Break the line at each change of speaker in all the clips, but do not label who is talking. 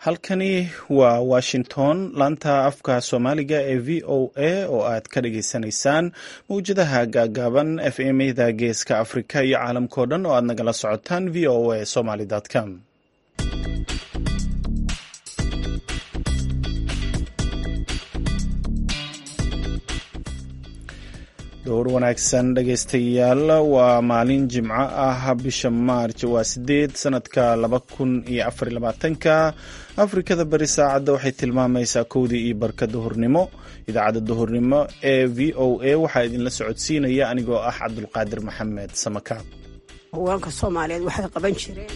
halkani waa washington laanta afka soomaaliga ee v o a oo aad ka dhageysanaysaan mawjadaha gaagaaban f mda geeska afrika iyo caalamkao dhan oo aad nagala socotaan v o a somaly com dhowr wanaagsan dhegaystayaal waa maalin jimco ah bisha maarj waa sideed sanadka laba kun iyo afar labaatanka afrikada beri saacadda waxay tilmaamaysaa kowdii iyo barka duhurnimo idaacadda duhurnimo ee v o a waxaa idinla socodsiinaya anigoo ah cabdulqaadir maxamed samakaab
haweenka soomaaliyeed waxay qaban jireen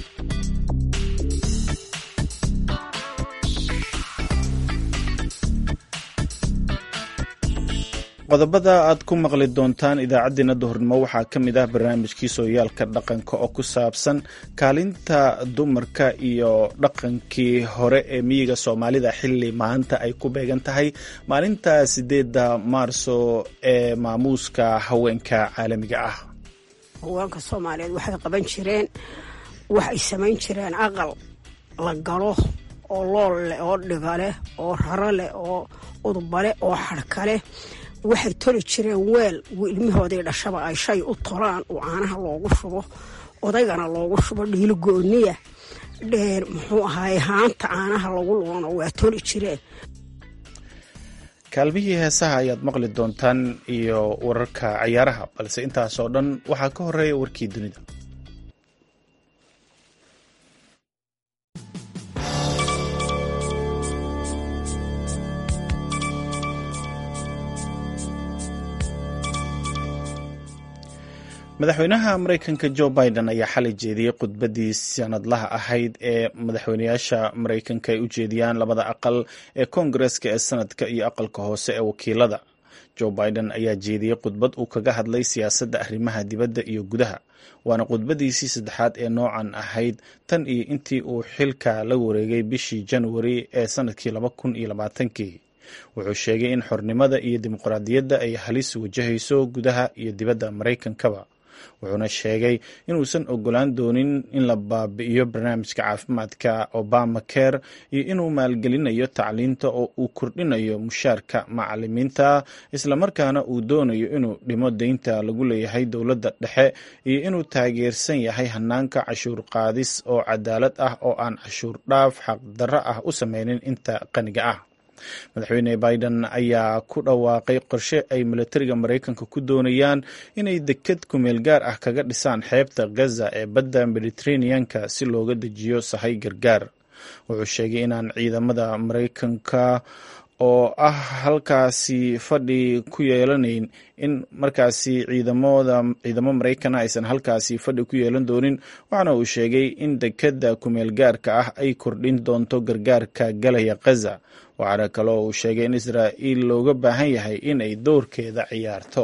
qodobada aad ku maqli doontaan idaacaddeenna duhurnimo waxaa ka mid ah barnaamijkii sooyaalka dhaqanka oo ku saabsan kaalinta dumarka iyo dhaqankii hore ee miyiga soomaalida xilli maanta ay ku beegan tahay maalinta sideedda maarso ee maamuuska haweenka caalamiga ah
haweenka soomaaliyeed waxay qaban jireen waxay samayn jireen aqal la galo oo lool leh oo dhiga leh oo raro leh oo udba leh oo xadhka leh waxay toli jireen weel ilmahoodii dhashaba ay shay u tolaan oo caanaha loogu shubo odaygana loogu shubo dhiilo gooniya dheer muxuu ahaay haanta caanaha lagu loono waa toli jireen
kaalmihii heesaha ayaad maqli doontaan iyo wararka cayaaraha balse intaasoo dhan waxaa ka horeeya warkii dunida madaxweynaha mareykanka jo biden ayaa xalay jeediyey khudbadii sanadlaha ahayd ee madaxweynayaasha mareykanka ay u jeediyaan labada aqal ee koongareska ee sanadka iyo aqalka hoose ee wakiilada jo biden ayaa jeediyey khudbad uu kaga hadlay siyaasadda arrimaha dibadda iyo gudaha waana khudbadiisii saddexaad ee noocan ahayd tan iyo intii uu xilka la wareegay bishii januari ee sanadkii laba kun iyo labaatankii wuxuu sheegay in xornimada iyo dimuqraadiyadda ay halis wajahayso gudaha iyo dibadda maraykankaba wuxuuna sheegay inuusan ogolaan doonin in la baabi'iyo barnaamijka caafimaadka obama care iyo inuu maalgelinayo tacliinta oo uu kordhinayo mushaarka macalimiinta islamarkaana uu doonayo inuu dhimo deynta lagu leeyahay dowladda dhexe iyo inuu taageersan yahay hanaanka cashuur qaadis oo cadaalad ah oo aan cashuur dhaaf xaqdarro ah u sameynin inta qaniga ah madaxweyne biden ayaa ku dhawaaqay qorshe ay milatariga maraykanka ku doonayaan inay deked kumeel gaar ah kaga dhisaan xeebta gaza ee badda mediteraneanka si looga dejiyo sahay gargaar wuxuu sheegay inaan ciidamada maraykanka oo ah halkaasi fadhi ku yeelanayn in markaasi ciidamada ciidamo maraykana aysan halkaasi fadhi ku yeelan doonin waxaana uu sheegay in dekeda kumeel gaarka ah ay kordhin doonto gargaarka galaya gaza waxaana kaloo uu sheegay in israa'iil looga baahan yahay in ay doorkeeda ciyaarto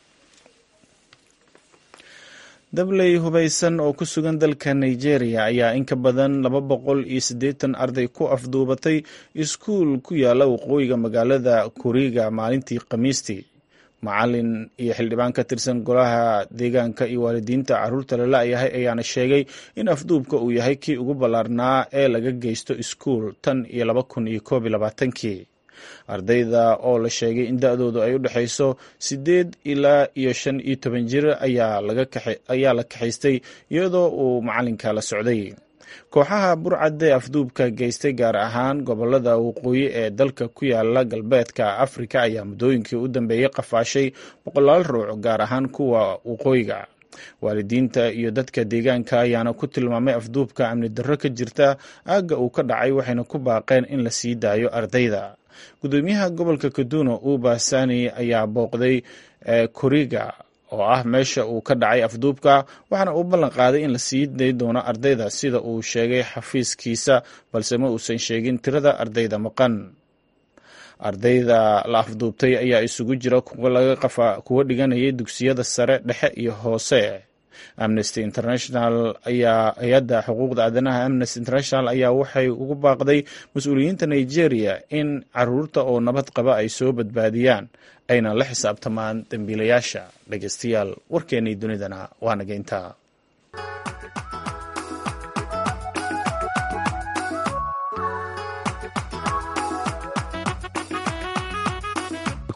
dabley hubaysan oo ku sugan dalka nigeria ayaa in ka badan laba boqol iyo siddeetan arday ku afduubatay iskuul ku yaala waqooyiga magaalada kuriga maalintii khamiistii macalin iyo xildhibaan ka tirsan golaha deegaanka iyo waalidiinta caruurta la la-yahay ayaana sheegay in afduubka uu yahay kii ugu ballaarnaa ee laga geysto iskuul tan iyo laba kun iyo koob iyo labaatankii ardayda oo la sheegay in da-doodu ay u dhexayso siddeed ilaa iyo shan iyo toban jir ayaa la kaxaystay iyadoo uu macalinka la socday kooxaha burcadde afduubka geystay gaar ahaan gobolada waqooyi ee dalka ku yaala galbeedka afrika ayaa muddooyinkii u dambeeyey qafaashay boqolaal ruuc gaar ahaan kuwa waqooyiga waalidiinta iyo dadka deegaanka ayaana ku tilmaamay afduubka amni darro ka jirta aagga uu ka dhacay waxayna ku baaqeen in la sii daayo ardayda gudoomiyaha gobolka kaduno uba sani ayaa booqday kuriga oo ah meesha uu ka dhacay afduubka waxaana uu ballan qaaday in la sii day doono ardayda sida uu sheegay xafiiskiisa balse ma uusan sheegin tirada ardayda maqan ardayda la afduubtay ayaa isugu jira kuwa dhiganayay dugsiyada sare dhexe iyo hoose amnesty international ayaa hay-adda xuquuqda aadanaha amnesty international ayaa waxay ugu baaqday mas-uuliyiinta nigeria in caruurta oo nabad qaba ay soo badbaadiyaan ayna la xisaabtamaan dembiilayaasha dhegeystayaal warkeennii dunidana waa naga intaa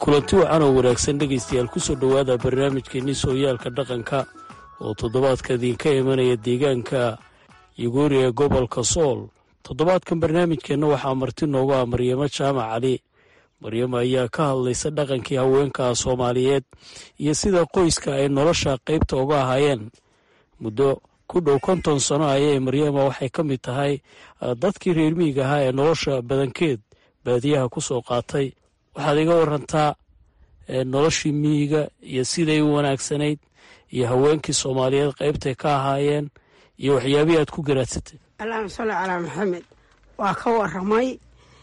kulanti wacan oo wanaagsan dhegaystayaal kusoo dhowaada barnaamijkeenii sooyaalka dhaqanka oo toddobaadka idinka imanaya deegaanka yuguuri ee gobolka sool toddobaadkan barnaamijkeenna waxaa marti noogu ah maryamo jaamac cali maryamo ayaa ka hadlaysa dhaqankii haweenka soomaaliyeed iyo sida qoyska ay nolosha qaybta uga ahaayeen muddo ku dhow konton sano ayay maryama waxay ka mid tahay dadkii reer miyiga ahaa ee nolosha badankeed baadiyaha ku soo qaatay waxaad iga warantaa noloshii miyiga iyo siday u wanaagsanayd iyo haweenkii soomaaliyeed qaybtay ka ahaayeen iyo waxyaabihii aad ku garaadsatay
allahuma salli calaa maxamed waa ka waramay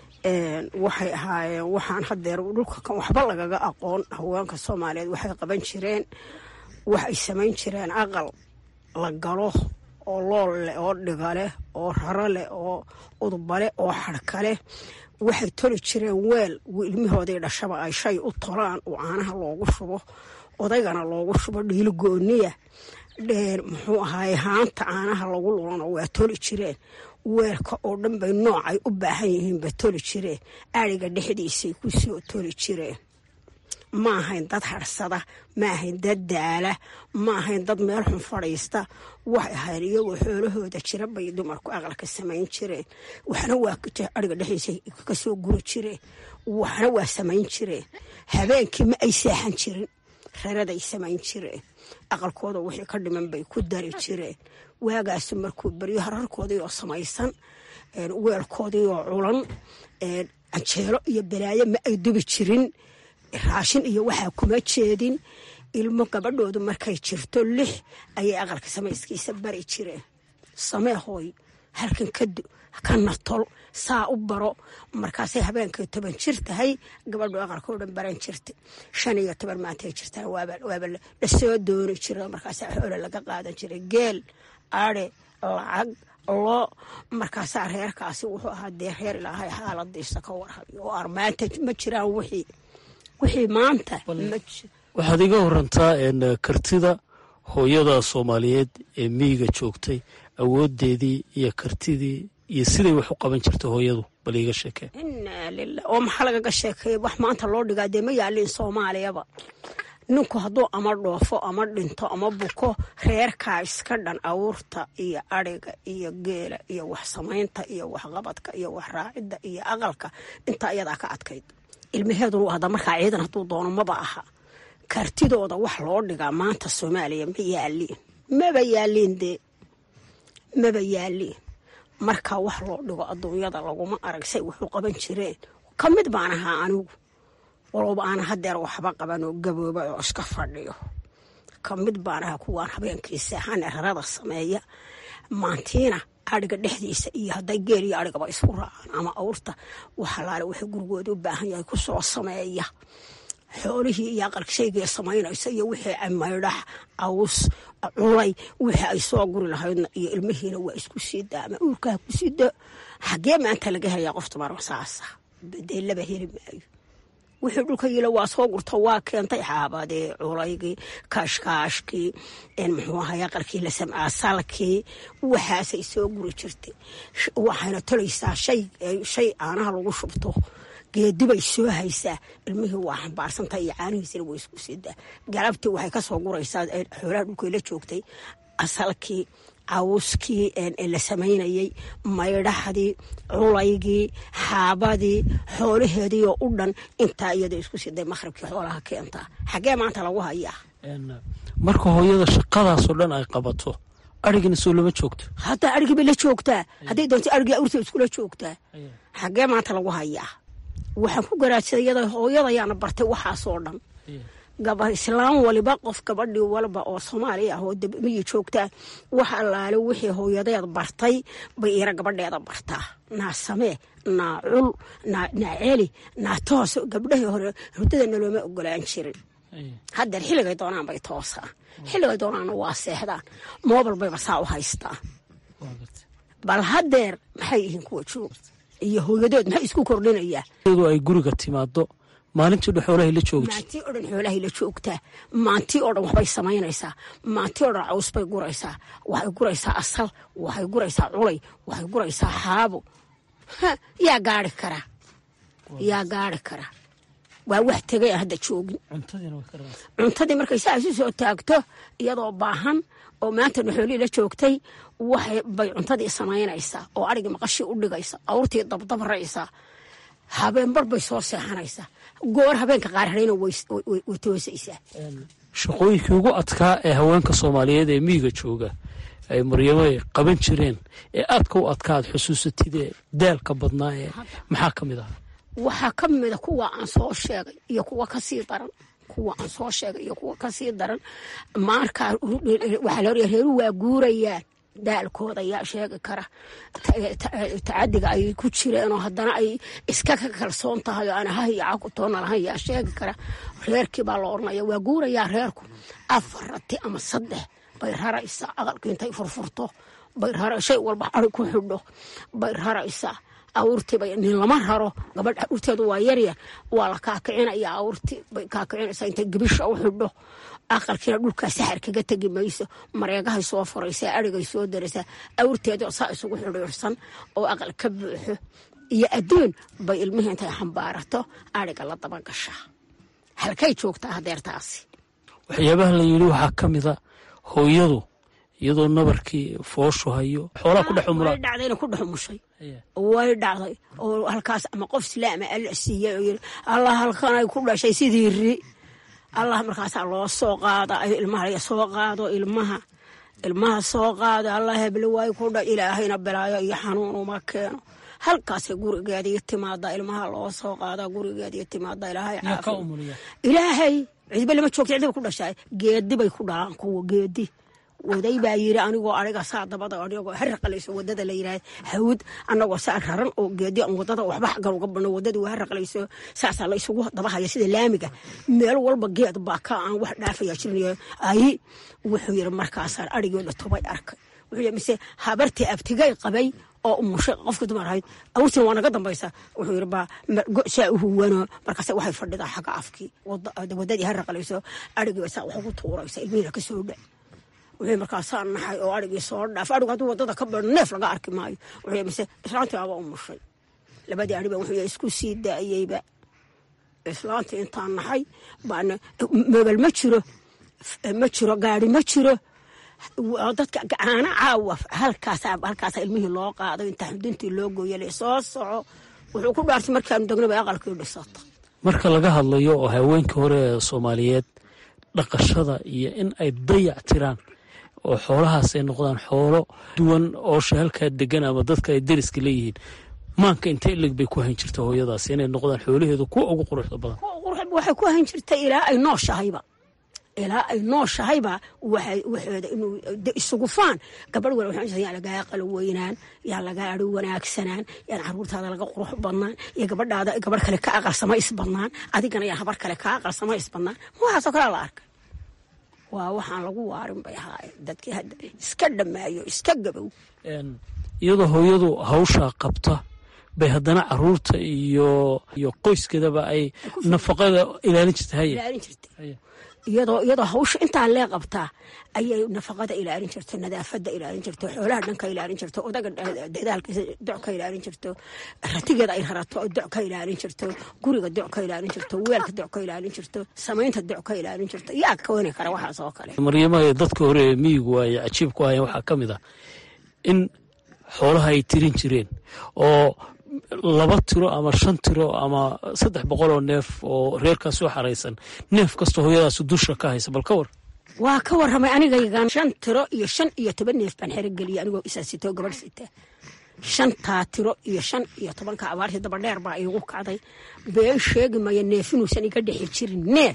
waxay ahaayeen waxaan hadeer dhulka kan waxba lagaga aqoon haweenka soomaaliyeed waxay qaban jireen waxay samayn jireen aqal la galo oo lool leh oo dhiga leh oo raro leh oo udba leh oo xadhka leh waxay toli jireen weel ilmihoodii dhashaba ay shay u tolaan oo caanaha loogu shubo odaygana loogu shubo dhiilo gooniya muxuu ahaay haanta caanaha lagu lulano waa toli jireen weelka oo dhan bay noocay u baahan yihiinba toli jireen ariga dhexdiisay kusoo toli jireen ma ahayn dad harsada ma ahayn dad daala ma ahayn dad meel xun fadhiista waxay ahayn iyagoo xoolahooda jira bay dumarku aqalka samayn jireen waxna waa ariga dhexdiisa kasoo guri jireen waxna waa samayn jireen habeenkii ma ay seexan jirin raraday samayn jireen aqalkooda wixii ka dhiman bay ku dari jireen waagaasi markuu beryo hararkoodii oo samaysan weelkoodii oo culan canjeelo iyo balaayo ma ay dubi jirin raashin iyo waxaa kuma jeedin ilmo gabadhoodu markay jirto lix ayay aqalka samayskiisa bari jireen samee hooy halkan kadu kana tol saa u baro markaasay habeenkay toban jir tahay gabadhu aqalkao dhan baran jirta shan iyo toban maantay jirtaan waaba lasoo dooni jira markaasaa xoole laga qaadan jiray geel ade lacag loo markaasaa reerkaasi wuxuu ahaa dee reer ilaahay xaaladiisa ka warhayo oo ar maanta ma jiraan wixii wixii maanta
waxaad iga warantaa kartida hooyada soomaaliyeed ee miyiga joogtay awoodeedii iyo kartidii iyo siday wax u qaban jirta hooyadu bal iiga sheekee
inaa lilah oo maxaa lagaga sheekeeya wax maanta loo dhigaa dee ma yaalin soomaaliyaba ninku hadduu ama dhoofo ama dhinto ama buko reerkaa iska dhan awuurta iyo adhiga iyo geela iyo wax samaynta iyo waxqabadka iyo wax raacidda iyo aqalka intaa iyadaa ka adkayd ilmaheeduna hadda markaa ciidan hadduu doono maba aha kartidooda wax loo dhigaa maanta soomaaliya ma yaaliin maba yaaliin dee maba yaaliin markaa wax loo dhigo adduunyada laguma arag say waxu qaban jireen ka mid baan ahaa anigu walowba aan hadeer waxba qaban oo gabooba oo iska fadhiyo ka mid baan ahaa kuwaan habeenkii seexan rarada sameeya maantiina adhiga dhexdiisa iyo hadday geel iyo adhigaba isku raacaan ama awrta waxalaale waxay gurigooda u baahan yahay kusoo sameeya xoolihii iyo aqalka shaygii samaynaysa iyo wixii maydhax aws culay wixii ay soo guri lahaydna iyo ilmihiina waa isku sii daa ama uurkaa ku sii daa xagee maanta laga helayaa qofta marma saasa dee laba heli maayo wixii dhulka yila waa soo gurta waa keentay xaabadii culaygii kaashkaashkii muxuu ahay aqalkii la samcaa salkii waxaasay soo guri jirtay waxayna tolaysaa shay shay caanaha lagu shubto geedibay soo haysaa ilmihii waa xambaarsantahay iyo caanihiisina waa isku sidaa galabtii waxay kasoo guraysaa xoolaha dhulkay la joogtay asalkii cawskii la samaynayey maydhaxdii culaygii xaabadii xoolaheedii oo u dhan intaa iyada isku siday maqhribkii xoolaha keentaa xaggee maanta lagu hayaa
marka hooyada shaqadaasoo dhan ay qabato arigina soo lama joogto
hadda arigii bay la joogtaa hadday doonta arigii awrta iskula joogtaa xaggee maanta lagu hayaa waxaan ku garaadsaday iyada hooyadayaana bartay waxaasoo dhan gaba islaam waliba qof gabadhii walba oo soomaaliya ah oo damiyi joogtaa wax allaale wixii hooyadeed bartay bay ira gabadheeda bartaa naa samee naa cul naa celi naa toos gabdhahii hore hurdadana looma ogolaan jirin haddeer xilligay doonaan bay toosaan xilligay doonaanna waa seexdaan moobal bayba saa u haystaan bal haddeer maxay yihiin kuwa joog iyo hooyadood maxay isku kordhinayaa
iyadoo ay guriga timaado maalintii dhan xoolahay la joogta
maantii oo dhan xoolahay la joogtaa maantii oo dhan waxbay samaynaysaa maantii oo dhan caws bay guraysaa waxay guraysaa asal waxay guraysaa culay waxay guraysaa xaabo yaa gaari kara yaa gaari kara waa wax tegay aan hadda joogin cuntadii markay saa isu soo taagto iyadoo baahan oo maanta naxoolii la joogtay waxay bay cuntadii samaynaysaa oo arigii maqashii u dhigaysa awrtii dabdabraysaa habeenbar bay soo seexanaysaa goor habeenka qaar harayna way toosaysaa
shaqooyinkii ugu adkaa ee haweenka soomaaliyeed ee miyiga jooga ay maryamo ay qaban jireen ee aadka u adkaad xusuusatidee daalka badnaa ee maxaa ka mid ah
waxaa ka mida kuwa aan soo sheegay iyo kuwa kasii daran kuwa aan soo sheegay iyo kuwa kasii daran markaa waxaa la reeru waa guurayaan daalkooda yaa sheegi kara tacadiga ay ku jireen oo haddana ay iska ka kalsoon tahay oo aan hahiyaca ku toona lahayn yaa sheegi kara reerkii baa la odhanaya waa guurayaa reerku afar rati ama saddex bay raraysaa aqalkii intay furfurto bay shay walba ari ku xidho bay raraysaa awrtiiba nin lama raro gabadh awrteedu waa yaryar waa la kaakicinaya awrti bay kaakicinaysaa intay gabisha u xidho aqalkiina dhulkaa saxar kaga tegi mayso mareegahay soo furaysaa arigay soo daraysaa awrteedu saa isugu xidhiirsan oo aqal ka buuxo iyo adduun bay ilmihii intay xambaarato ariga la daba gashaa halkay joogtaa hadeertaasi
waxyaabaha la yidhi waxaa ka mida hooyadu iyadoo nabarkii fooshu hayo xoolaa ku dhex umulaa
way dhacdayna ku dhex umushay way dhacday oo halkaas ama qof islaama alla siiyey oo yiri allah halkanay ku dhashay sidii ri allah markaasaa loo soo qaada ilmaha soo qaado ilmaha ilmaha soo qaado allah heblo waay ku dha ilaahayna bilaayo iyo xanuun uma keeno halkaasay gurigeedii timaada ilmaha loo soo qaada gurigeedii timaada ilaahay caafiya ilaahay cidba lama joogta cidba ku dhashay geedi bay ku dhalaan kuwa geedi waday baa yiri anigoo ariga saa dabada anigoo haraqalayso wadada la yiraahdo hawd anagoo saa raran oo geedi aan wadada waxba xaggan uga bano wadadii waa haraqalayso saasaa la isugu dabahaya sida laamiga meel walba geed baa ka aan wax dhaafaya jirnayo ay wuxuu yiri markaasaan arigii dhatobay arkay wuxuu yiri mise habartii abtigay qabay oo umushay qofka dumar ahayd awrtina waa naga dambaysa wuxuu yiri baa saa u huwano markaase waxay fadhidaa xagga afkii wadadii haraqalayso arigii saa wax ugu tuuraysa ilmihiina ka soo dhac wuxuu markaasaa naxay oo arigii soo dhaaf arigu hadduu wadada ka bado neef laga arki maayo wuxuu mise islaantii aaba umushay labadii ariba wuxuu isku sii daayeyba islaantii intaan naxay baana mobel ma jiro ma jiro gaari ma jiro dadka gacaana caawa halkaasa halkaasa ilmihii loo qaado inta xuduntii loo gooyale soo soco wuxuu ku dhaartay markaanu degnaba aqalkii dhisata
marka laga hadlayo oo haweenka hore ee soomaaliyeed dhaqashada iyo in ay dayac tiraan oo xoolahaas ay noqdaan xoolo duwan oo shehalkaa degan ama dadka ay deriska leeyihiin maanka inta ilig bay ku hayn jirta hooyadaas inay noqdaan xoolaheedu kuwa ugu quruxda badan
waxay ku hayn jirta ilaa ay nooshahayba ilaa ay nooshahayba waxooda inuu isugu faan gabadh wal waxaan yaa lagaa qalo weynaan yaa lagaa ari wanaagsanaan yaan caruurtaada laga qurux badnaan iyo gabadhaada gabadh kale ka aqalsama isbadnaan adigana yaa habar kale ka aqalsama isbadnaan waxaasoo kalea la arkay waa waxaan lagu waarin bay ahaayeen dadkii hadda iska dhammaayo iska gabow
iyadoo hooyadu hawshaa qabta bay haddana caruurta iyo iyo qoyskeedaba ay nafaqada ilaalin jirta haye
ilaalin jirtay iyadoo iyadoo hawsha intaa lee qabtaa ayay nafaqada ilaalin jirto nadaafada ilaalin jirto xoolaha dhan ka ilaalin jirto odaga dadaalkiisa doc ka ilaalin jirto ratigeeda ay rarato doc ka ilaalin jirto guriga doc ka ilaalin jirto weelka doc ka ilaalin jirto samaynta doc ka ilaalin jirto yaa ka wani kara waxaas oo kale
maryamaha dadka hore ee miyigu ay cajiib ku hayeen waxaa ka mid ah in xoolaha ay tirin jireen oo laba tiro ama shan tiro ama saddex boqol oo neef oo reerkaas soo xaraysan neef kastoo hooyadaas dusha ka haysa bal ka war
waa ka waramay anigaygan shan tiro iyo shan iyo toban neef baan xerogeliyay anigoo isaa sitoo gabadh sita shantaa tiro iyo shan iyo tobanka abaartii dabadheer baa iigu kacday been sheegi maya neef inuusan iga dhexi jirin neef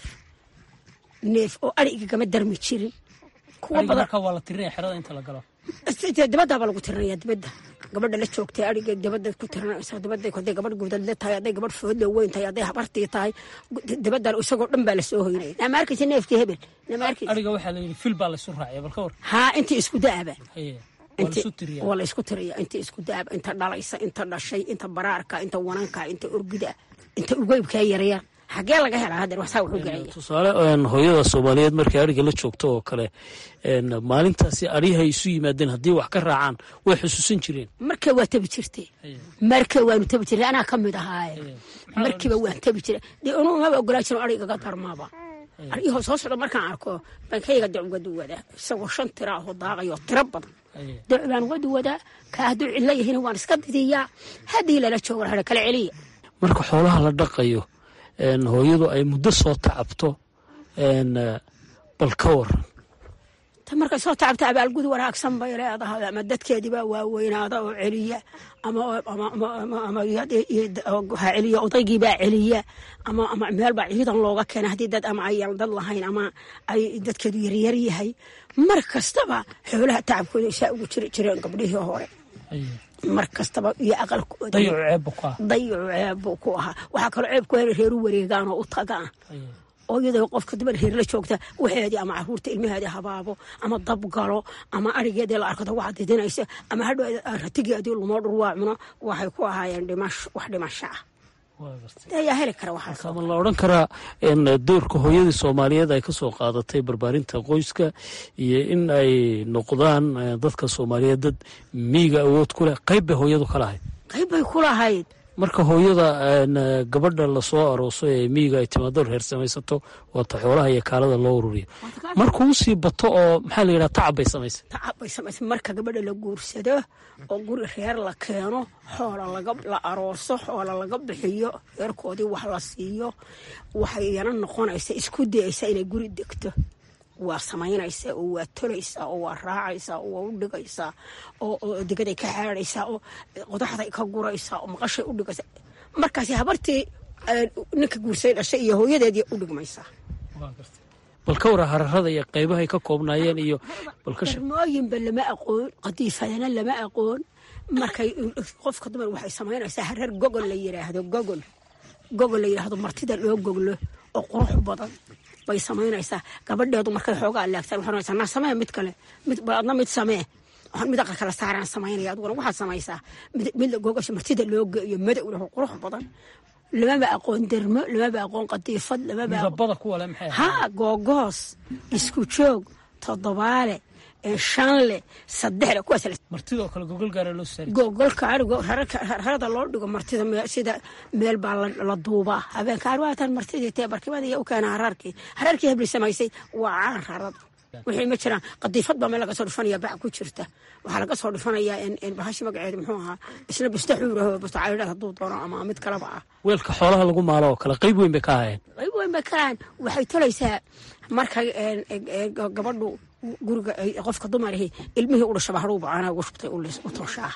neef oo ari igagama darmi jirin kuwa badan
waa la tirinaya xerada inta la galo
dabadaaba lagu tirinaya dibadda gabadha la joogtay ariga dabada ku tirinaysa dabada haday gabadh gudadle tahay hadday gabadh foodle weyn tahay hadday habartii tahay dabada isagoo dhan baa lasoo hoynaya nama arkaysa neefkii hebel nama arkaysa
ariga waxaa la yidhi fil baa laysu raacaya bal ka war
haa intii isku da'aba
haye waa laysu tiriyaa
waa la isku tiriya intii isku da'aba inta dhalaysa inta dhashay inta baraarka inta wananka inta orgida inta ugeybkaa yaryar xaggee laga helaa hadeer waxsaa wuxuu gelaya
tusaale hooyada soomaaliyeed markay ariga la joogto oo kale maalintaasi arihay isu yimaadeen haddii wax ka raacaan way xusuusan jireen
markee waa tabi jirtay markee waanu tabi jirtay anaa ka mid ahaaye markiiba waan tabi jiray dee unu maba ogolaa jirin arigaga darmaba arigihoo soo socda markaan arko baan kayga dac uga duwadaa isagoo shan tira ahoo daaqayo tiro badan dac baan uga duwadaa kaa hadduu cidla yahina waan iska didiyaa haddii lala joogo hare kala celiya
marka xoolaha la dhaqayo hooyadu ay muddo soo tacabto bal ka waran
ta markay soo tacabta abaalgud wanaagsan bay leedahay ama dadkeediibaa waaweynaada oo celiya ha celiya odaygiibaa celiya ama meelbaa ciidan looga keena haddii dad ama ayaan dad lahayn ama ay dadkeedu yaryar yahay mar kastaba xoolaha tacabkooda saa ugu jiri jireen gabdhihii hore mar kastaba iyo aqalkooda dayacu ceebbuu ku ahaa waxaa kaloo ceeb ku hela reeru wareegaan oo u tagaan oo iyadoo qofka dumar reer la joogta waxeedii ama caruurta ilmaheedii habaabo ama dabgalo ama arigeedii la arkado waxa didinaysa ama hadhow ratigeedii lumoo dhurwaa cuno waxay ku ahaayeen dhimasho wax dhimasho ah ayaa heli kara waxaas
ma la odhan karaa doorka hooyadii soomaaliyeed ay ka soo qaadatay barbaarinta qoyska iyo in ay noqdaan dadka soomaaliyeed dad miiga awood ku leh qayb bay hooyadu ka lahayd
qayb bay ku lahayd
marka hooyada gabadha lasoo arooso ee miyiga ay timaado reer samaysato waata xoolaha iyo kaalada loo ururiyo markuu usii bato oo maxaa la yidhaha tacab bay samaysay
tacab bay samaysay marka gabadha la guursado oo guri reer la keeno xoola la arooso xoola laga bixiyo reerkoodii wax la siiyo waxay iyana noqonaysa isku dayaysa inay guri degto waa samaynaysaa oo waa tolaysaa oo waa raacaysaa oo waa u dhigaysaa oo degaday ka xaadhaysaa oo qodaxday ka guraysaa oo maqashay u dhigaysaa markaasi habartii ninka guursay dhashay iyo hooyadeedii u dhigmaysaa
bal ka wara hararada iyo qaybahay ka koobnaayeen iyo
darmooyinba lama aqoon qadiifadana lama aqoon markay qofka dumar waxay samaynaysaa harar gogol la yiraahdo gogol gogol la yiraahdo martida loo goglo oo qurux badan bay samaynaysaa gabadheedu markay xoogaa laagtaan waxay oranaysaa naa samee mid kale mid adna mid samee waxaan mid aqal kala saaraan samaynaya adiguna waxaad samaysaa mid gogasha martida loo geeyo madow leh oo qurux badan lamaba aqoon dermo lamaba aqoon qadiifad lamaba ha googoos isku joog toddobaale shanle saddexle kuwaas
martidoo kale gogol gaara loo saari
gogolka arigo rarada loo dhigo martida sida meel baa la duubaa habeenka arwaatan martidii tee barkimada iyo u keena haraarkii haraarkii hebli samaysay waa caan rarada wixii ma jiraan qadiifad baa meel laga soo dhifanaya bac ku jirta waxaa laga soo dhifanayaa bahashi magaceedu muxuu ahaa isna busta xuuraho busta caydhad hadduu doono ama mid kaleba ah
weelka xoolaha lagu maalo oo kale qayb weyn bay ka ahayeen
qayb weyn bay ka ahayn waxay tolaysaa markay gabadhu guriga qofka dumarihii ilmihii u dhashaba hadhuuba caanaha ugu shubtay u toshaa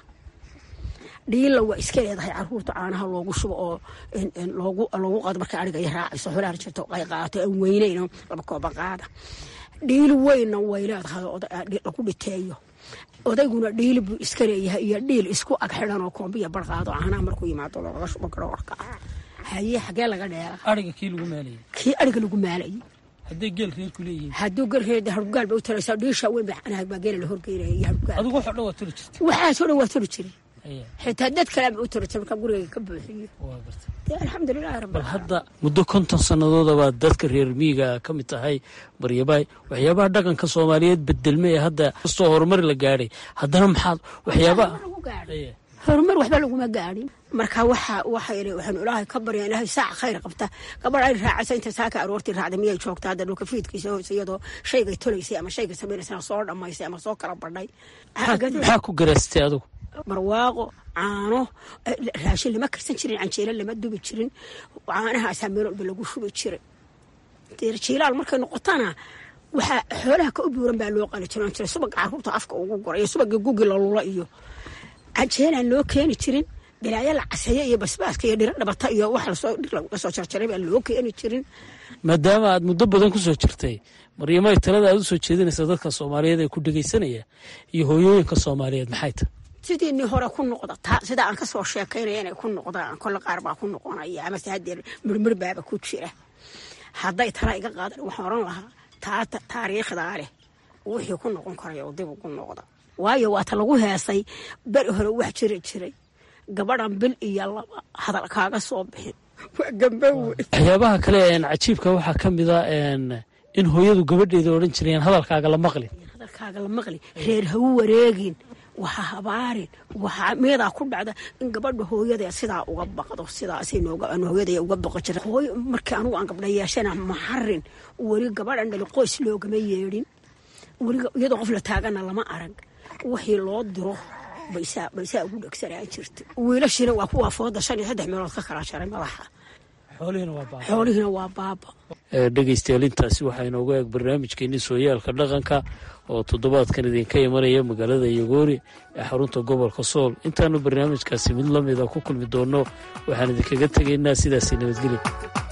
dhiila waa iska leedahay caruurta caanaha loogu shubo oo loogu qaado markay ariga iyo raacayso xolaha jirto ay qaato aan weynayno laba kooba qaada dhiili weynna way leedahay lagu dhiteeyo odayguna dhiili buu iska leeyahay iyo dhiil isku ag xidhan oo koombiya barqaado caanaha markuu yimaado looga shubo garoorka haye xagee laga dheera
ariga kii lagu maalayay
kii ariga lagu maalayay
hadday geel reerku leeyihiin
hadduu geel hargaal ba u talaysaa dhiisha weyn baa baa geela la horgeynaya iyo hargaal
adigu waxoo dhan waa toli jirtay
waxaasoo dhan waa toli jiray xitaa dad kale ama u toli jiray markaa gurigayga ka buuxiyo dee alxamdulilahi rabbi
bal hadda muddo konton sanadooda baad dadka reer miyiga ka mid tahay baryabaay waxyaabaha dhaqanka soomaaliyeed bedelme ee hadda kastoo horumar la gaadhay haddana maxaad waxyaabaha
horumar waxba laguma gaadhin marka waxa waxaanu ilaahay ka baryaa ilaahay saaca khayr qabta gabadh ay raacaysa inta saaka aroortii raacda miyay joogta hadda dhulka fiidkiisa hoose iyadoo shaygay tolaysay ama shayga samaynaysa soo dhammaysay ama soo kala badhay
maxaa ku garaastay adigu
barwaaqo caano raashin lama karsan jirin canjeelo lama dubi jirin caanahaasaa meel walba lagu shubi jiray jiilaal markay noqotana waxaa xoolaha ka u buuran baa loo qali jiran jiray subaga caruurta afka ugu gora iyo subaga gugi lalula iyo canjeelaan loo keeni jirin balaayo la caseeyo iyo basbaaska iyo dhiro dhabata iyo wax lasoo jarjaray baan loo keeni jirin
maadaama aad muddo badan ku soo jirtay maryamay talada aad u soo jeedinaysa dadka soomaaliyeed ee ku dhegaysanaya iyo hooyooyinka soomaaliyeed maxay tahay
sidiinii hore ku noqda taa sida aan kasoo sheekaynaya inay ku noqdaan kolle qaar baa ku noqonaya amase haddee mirmir baaba ku jira hadday tala iga qaadan waxaan oran lahaa taata taariikhdaa leh wixii ku noqon karaya oo dib ugu noqda waayo waata lagu heesay beri hore wax jiri jiray gabadhan bil iyo laba hadal kaaga soo bixin waa gambow wey
waxyaabaha kale een cajiibka waxaa ka mid a een in hooyadu gabadheeda odhan jireen hadalkaaga la maqlin
hadalkaaga la maqli reer ha u wareegin waxa habaarin waxa meedaa ku dhacda in gabadha hooyada sidaa uga baqdo sidaasay nooga aan hooyada uga baqo jira hooyo markii anugu aan gabdha yeeshana maxarin weli gabadhan dhali qoys loogama yeedhin weli iyadoo qof la taagana lama arag wixii loo diro baysaa baysaa ugu dhegsanaa jirta wiilashina waa kuwaa fooda shan iyo saddex meelood ka kala jaray madaxa xoolihiina waa baaba
dhegaystayaal intaasi waxaa inoogu eeg barnaamijkeenii sooyaalka dhaqanka oo toddobaadkan idinka imanaya magaalada yagoori ee xarunta gobolka sool intaanu barnaamijkaasi mid la mida ku kulmi doonno waxaan idinkaga tegaynaa sidaasi nabadgelya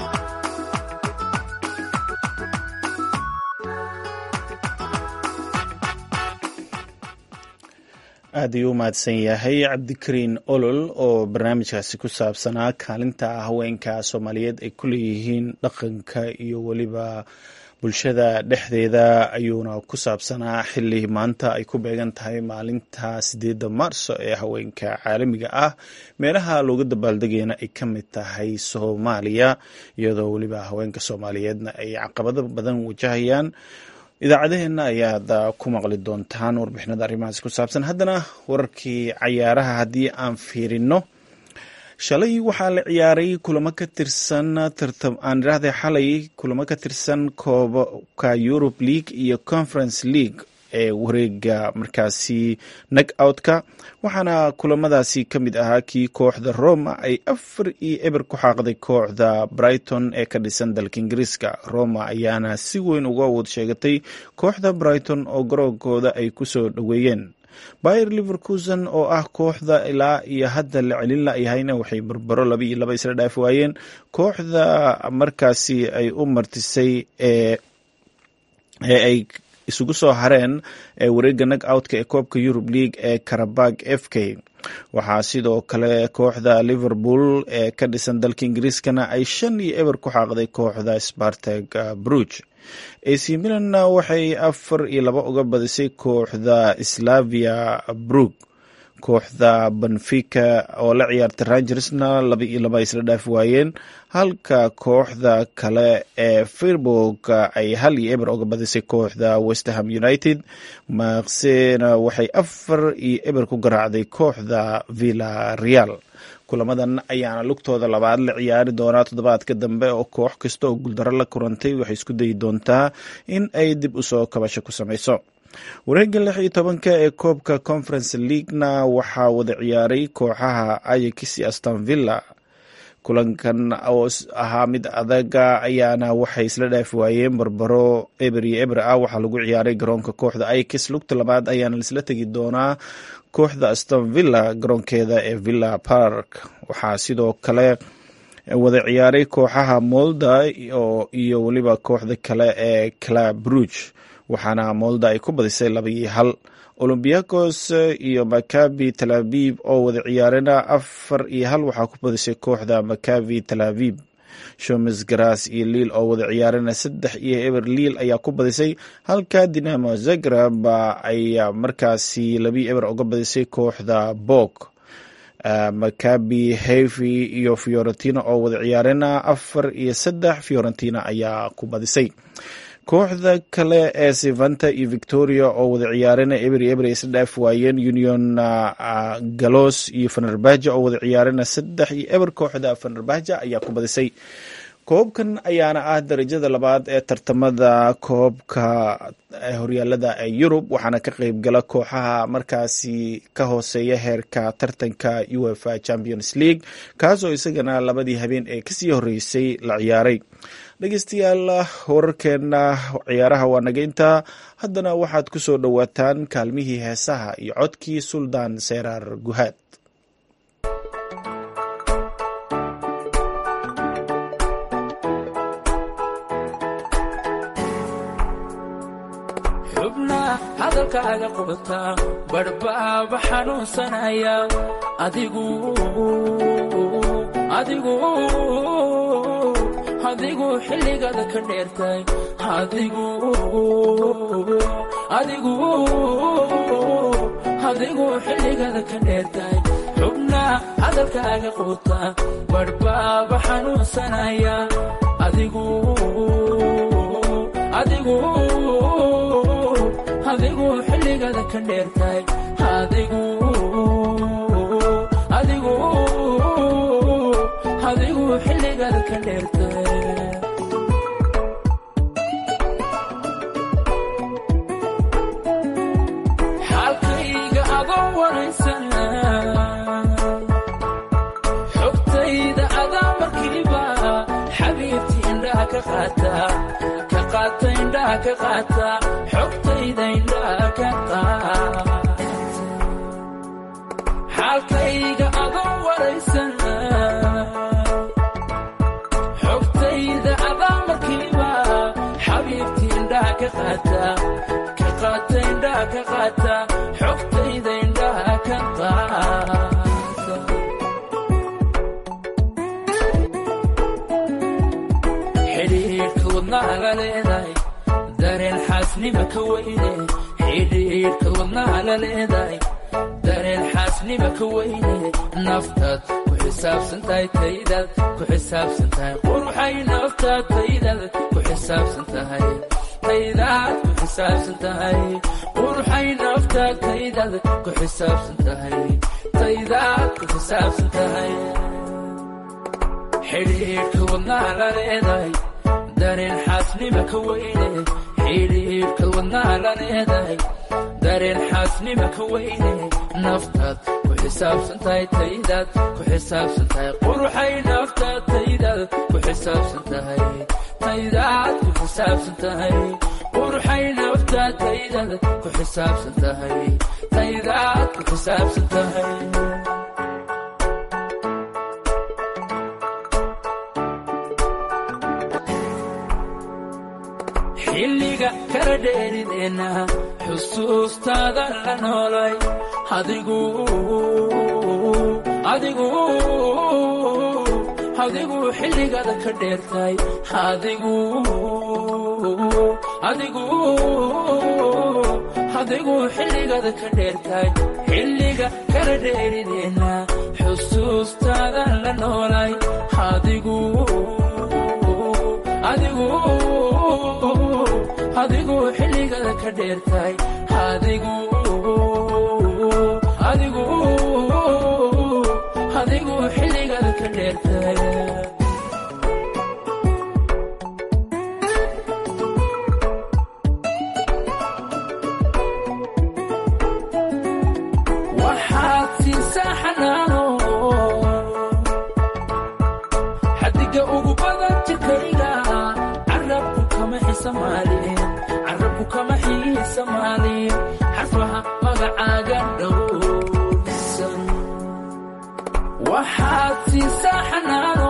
aad ayuu u mahadsan yahay cabdikariin olol oo barnaamijkaasi ku saabsanaa kaalinta haweenka soomaaliyeed ay ku leeyihiin dhaqanka iyo weliba bulshada dhexdeeda ayuuna ku saabsanaa xili maanta ay ku beegan tahay maalinta sideedda maarso ee haweenka caalamiga ah meelaha looga dabaaldegayna ay ka mid tahay soomaaliya iyadoo weliba haweenka soomaaliyeedna ay caqabado badan wajahayaan idaacadaheenna ayaad ku maqli doontaan warbixinada arrimahaas ku saabsan haddana wararkii cayaaraha haddii aan fiirino shalay waxaa la ciyaaray kulamo ka tirsan aan idhaahday xalay kulamo ka tirsan koobka europe league iyo conference league ee wareega markaasi nag outka waxaana kulamadaasi ka mid ahaa kii kooxda roma ay afar iyo eber ku xaaqday kooxda brighton ee ka dhisan dalka ingiriiska roma ayaana si weyn uga awood sheegatay kooxda brighton oo garoonkooda ay kusoo dhoweeyeen bayer liverkusen oo ah kooxda ilaa iyo hadda la celin layahayna waxay barbaro laba iyo laba isla dhaafi waayeen kooxda markaasi ay u martisay ee ay isugu soo hareen ee wareega nag outka ee koobka eurub league ee karabag f k waxaa sidoo kale kooxda liverpool ee ka dhisan dalka ingiriiskana ay shan iyo eber ku xaaqday kooxda spartag bruge ac milanna waxay afar iyo laba uga badisay kooxda slavia brug kooxda benfica oo la ciyaarta rangersna laba iyo laba isla dhaafi waayeen halka kooxda kale ee firburg ay hal iyo eber uga badisay kooxda westerham united maksena waxay afar iyo eber ku garaacday kooxda villa real kulamadan ayaana lugtooda labaad la ciyaari doonaa toddobaadka dambe oo koox kasta oo guuldaro la kurantay waxay isku dayi doontaa in ay dib usoo kabasho ku samayso wareega lix iyo tobanka ee koobka conference leaguena waxaa wada ciyaaray kooxaha ayax iyo aston villa kulankan oo ahaa mid adaga ayaana waxay isla dhaafi waayeen barbaro eber iyo eber ah waxaa lagu ciyaaray garoonka kooxda ayax lugta labaad ayaana laisla tegi doonaa kooxda aston villa garoonkeeda ee villa park waxaa sidoo kale wada ciyaaray kooxaha molda iyo weliba kooxda kale ee club bruge waxaana molda ay ku badisay laba iyo hal olombiakos iyo makabi tel aviv oo wada ciyaarena afar iyo hal waxaa ku badisay kooxda makabi tel aviv shomes garas iyo liil oo wada ciyaarena saddex iyo eber liil ayaa ku badisay halka dinamo zagrab ayaa markaasi labii eber uga badisay kooxda bok makabi hevi iyo fiorentina oo wada ciyaarena afar iyo saddex fiorentina ayaa ku badisay kooxda kale ee sevanta iyo victoria oo wada ciyaarena eber iyo eber ay isla dhaafi waayeen union galos iyo fenerbaja oo wada ciyaarena saddex iyo eber kooxda fenerbaja ayaa ku badisay koobkan ayaana ah darajada labaad ee tartamada koobka horyaalada ee yurub waxaana ka qeyb gala kooxaha markaasi ka hooseeya heerka tartanka uefa champions league kaasoo isagana labadii habeen ee kasii horeysay la ciyaaray dhegeystayaal wararkeena ciyaaraha waa naga intaa haddana waxaad ku soo dhowaataan kaalmihii heesaha iyo codkii suldaan seeraar guhaad
xubna hadalkaaga qubataa badhbaaba xanuunsanaya adigu adigu adigu xilligaada ka dheertay adigu adigu adigu xilligaada ka dheertay xubna hadalkaaga quuta badhbaaba xanuunsanaya adigu adigu adigu xilligada ka dheertahay adigu adigu adigu xilligada ka dheertahay xaalkayga adoo waraysana xogtayda adaa markiiba xabiibti indhaha ka qaata ka qaata indhaha ka qaata xogtayda indhaha ka qaata xaalkayga adoo waraysana xogtayda adaa markiiba xabiibti indhaha ka qaata ka qaata indhaha ka qaata xogtayda indhaha ka qaata xidhiidhka wadnaha la leedahay dareen xaasnima ka weyne xidhiidhka wadnaha la leedahay dareen xaasnima ka weyne naftaad ku xisaabsan tahay taydaad ku xisaabsan tahay quruxay naftaad taydaad ku xisaabsan tahay taydaad ku xisaabsan tahay quruxay naftaad taydaad ku xisaabsan tahay taydaad ku xisaabsan tahay xidhiidhka wadnaha la leedahay dareen xaasnima ka weyne xidhiidhka wadnaha la leedahay dareen xaasnima ka weyne naftaad ku xisaabsan tahay taydaad ku xisaabsan tahay quruxay naftaad taydaad ku xisaabsan tahay taydaad ku xisaabsan tahay quruxay naftaad taydaad ku xisaabsan tahay taydaad ku xisaabsan tahay xilliga kala dheerideenna xusuustaada la noolay adigu adigu adigu xilligada ka dheertay adigu adigu adigu xilligada ka dheertay xilliga kala dheerideenna xusuustaada la noolay adigu adigu adigu xilligada ka dheertay adigu adigu adigu xilligada ka dheertay waxaad siisaa xanaano xadiga ugu badan jirkayga carabku kama xisamaalin carabku kama xiisamaalin xarfaha magacaaga dhowrsan waxaad siisaa xanaano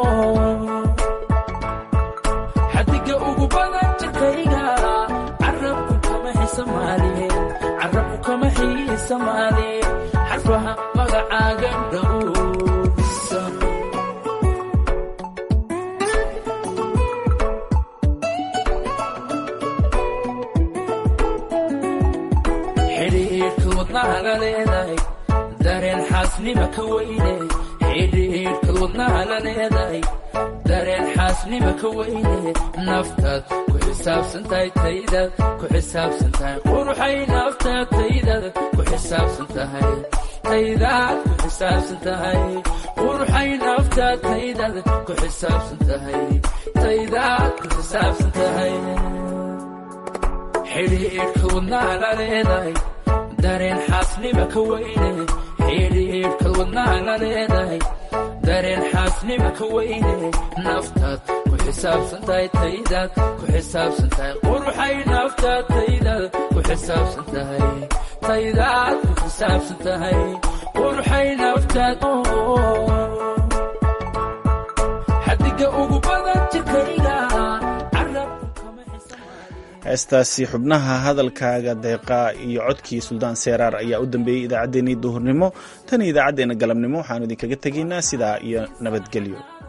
xadiga ugu badan jirkayga carabku kama xisamaalin carabku kama xiisamaalin xarfaha magacaaga dhowrsan xidhiidhka wadnaha la leedahay dareen xaasnima ka weyne xidhiidhka wadnaha la leedahay dareen xaasnima ka weyne naftaad ku xisaabsan tahay taydaad ku xisaabsan tahay quruxay naftaad taydaad ku xisaabsan tahay taydaad ku xisaabsan tahay quruxay naftaad taydaad ku xisaabsan tahay taydaad ku xisaabsan tahay xidhiidhka wadnaha la leedahay dareen xaasnima ka weyne xidhiidhka wadnaha la leedahay dareen xaasnima ka weyne naftaad ku xisaabsan tahay taydaad ku xisaabsan tahay quruxay naftaad taydaad ku xisaabsan tahay taydaad ku xisaabsan tahay quruxay naftaad xadiga ugu badan jirkayga carabku kama xisaab
heestaasi xubnaha hadalkaaga deeqa iyo codkii suldaan seeraar ayaa u dambeeyey idaacaddeenii duhurnimo tan iyo idaacaddeenna galabnimo waxaanu idinkaga tegaynaa sidaa iyo nabadgelyo